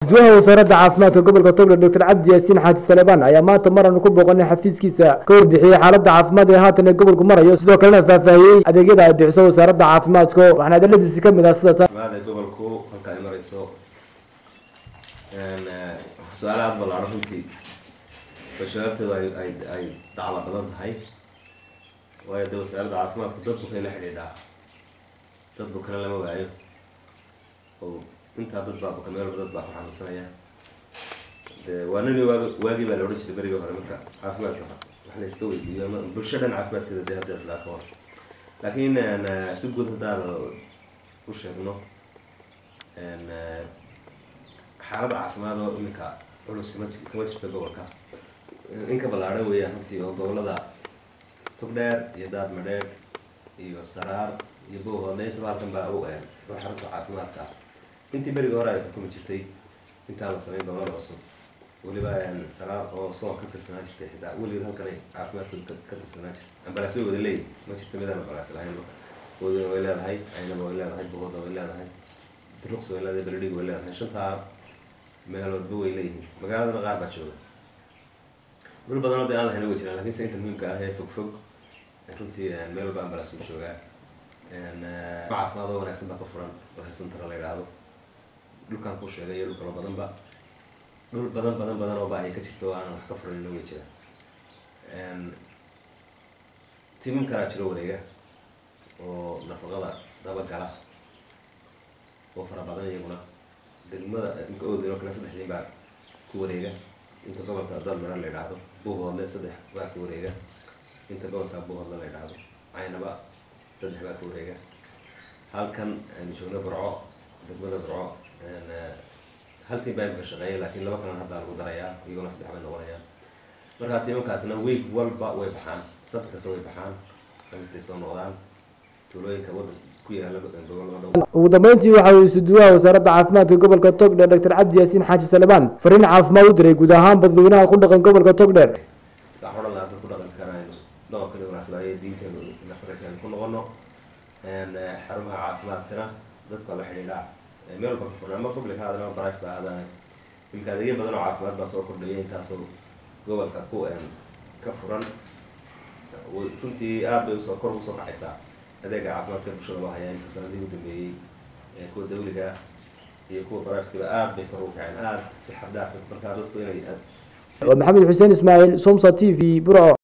isduwaha wasaaradda caafimaadka gobolka togdher doctor cabdi yaasiin xaaji salebaan ayaa maanta maranu ku booqanay xafiiskiisa ka warbixiyey xaaladda caafimaad ee haatan ee gobolku marayo sidoo kalena faahfaahiyey adeegyada ay bixiso wasaaradda caafimaadka waxaana hadaladiisi ka mid ah sida tan maada gobolku halka ay marayso su-aala aada ballaaran runtii oo shabaabteedu ay ay ay dacla badan tahay waayo dee wasaaradda caafimaadku dad bukay la xidhiidhaa dad bukana lama waayo oo intaa dad baa buka meelba dad baa ku xanuunsanaya dee waa nini waag waagii baa la odhan jiray berigii hore marka caafimaadka wax la iska weydiiyo ama bulsho dhan caafimaadkeeda dee hadda islaa ka hor laakiin si guud haddaan u sheegno xaalada caafimaad oo iminka culus ma kama jirto gobolka in ka ballaadhan weeyaan runtii oo gobolada tugdheer iyo daad madheer iyo saraar iyo bowhoodna intaba halkan baa u een oo xarunta caafimaadka intii berigii hore ay xukumi jirtay intaan la sameyn gobolada cusub weliba saraar oo soon ka tirsanaa jirtay xitaa weligeed halkan ay caafimaadkooda ka tirsanaa jirta ambalaasyo wada leeyihin ma jirto midaan ambalaas lahayn wadina way leedahay aynaba way leedahay bohooda way leedahay duruqsi way leedahay beledhig way leedahay shantaa meeloodba way leeyihiin magaaladana qaar baa jooga dhul badanoo dee aan lahayna way jiraan lakin se inta muhiimka ah ee fog fog runtii meel walba ambalaas uu joogaa caafimaad oo wanaagsan baa ka furan oo hersantara la yidhaahdo dhulkaan ku sheegay iyo dhul kaloo badanba dhul badan badan badan oo baahi ka jirta oo aan wax ka furan way jiraan timam kalaa jiro wareega oo nafaqada dabagala oo fara badan iyaguna degmada imka oodin oo kale saddex nin baa ku wareega inta gobolka dalmara la yidhaahdo buuhoodle saddex baa ku wareega inta gobolka buuhoodle la yidhaahdo caynaba saddex baa ku wareega halkan aynu joogno burco degmada burco hal tiim baa imika shaqeeya laakiin laba kalan haddaa lagu darayaa iyaguna saddex bay noqonayaan marka tiimamkaasna week walba way baxaan sabti kasta way baxaan kamistay soo noqdaan tuulooyinka wadanka ku yaala gobolada ugu dambeyntii waxa uu isuduwaha wasaaradda caafimaadka gobolka togdher doctor cabdi yaasiin xaaji salebaan fariin caafimaad u diray guud ahaan dadweynaha ku dhaqan gobolka togdher waxaan odhan lahaa dad ku dhaqan karayno dhaqankada wanaagsan ayay diinteenu ina faraysa aynu ku noqono xarumaha caafimaadkana dadka la xidhiidhaa meel walba ka furan ama public ha ahaadaan ama private ha ahaadaan imka adeegyo badan oo caafimaad baa soo kordhaya intaasoo gobolka ku ka furan runtii aad bay usoo kor usoo kacaysaa adeega caafimaadka bulshada loo hayaa inka sanadihii u dambeeyey kuwa dawliga iyo kuwa baraafitkaba aad bay kor ugu kaceen aad si xad dhaaf markaa dadku inay waa maxamed xuseen ismaaciil somsa t v burco